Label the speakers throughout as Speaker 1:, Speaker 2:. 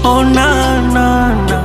Speaker 1: Oh na na na.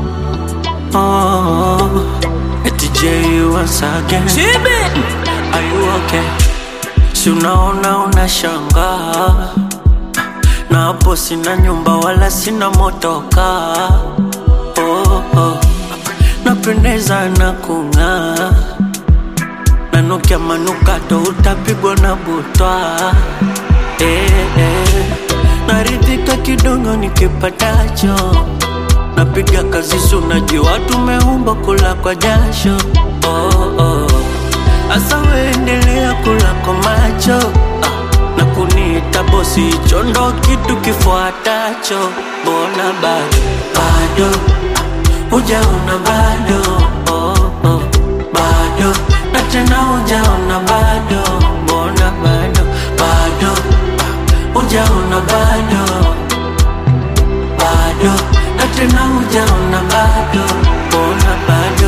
Speaker 1: Oh, eti J once again. Are you okay? Si unaona unashangaa, na hapo sina nyumba wala sina motoka. Oh, oh. Napendeza na kung'aa, nanukia manukato utapigwa na butwa. Eh, eh. Naridhika kidogo nikipatacho, napiga kazi sunajua tumeumba kula kwa jasho. Oh, oh. Asa weendelea kula kwa macho ah, na kuniita bosi, hicho ndo kitu kifuatacho. Mbona bado bado ah, hujaona bado oh, oh, bado na tena hujaona bado, mbona bado bado ah, hujaona bado bado na tena hujaona bado, mbona bado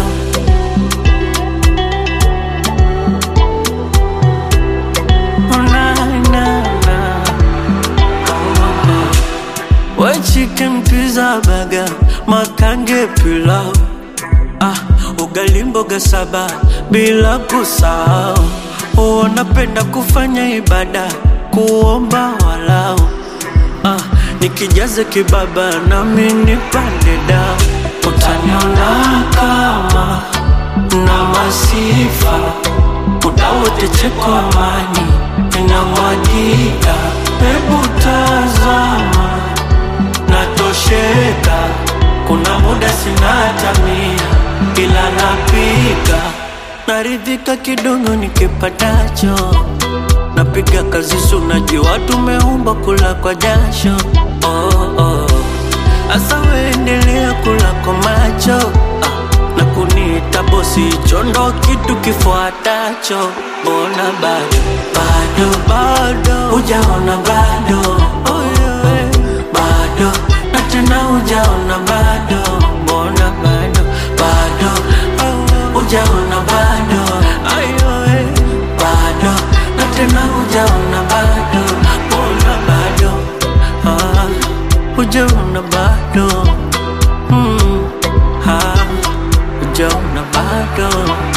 Speaker 1: Oh, na, na, na. Oh, oh. White chicken pizza burger, makange pilau ah, ugali mboga saba bila kusahau. Wanapenda kufanya ibada, kuomba walau ah, nikijaze kibaba nami nipande dao, utaniona kama na masifa muda wote cheko amani inamwagika, hebu tazama natosheka, kuna muda sina hata mia, ila napika naridhika kidogo nikipatacho, napiga kazi sunajua tumeumba kula kwa jasho oh, oh. Asa weendelea kula kwa macho ah, na kuniita bosi, hicho ndo kitu kifuatacho. Mbona bado bado bado hujaona bado oh, yeah. bado na tena hujaona bado, mbona bado bado oh, hujaona bado ayo eh. bado na tena hujaona bado, mbona bado ah, hujaona bado mm, ah, hujaona bado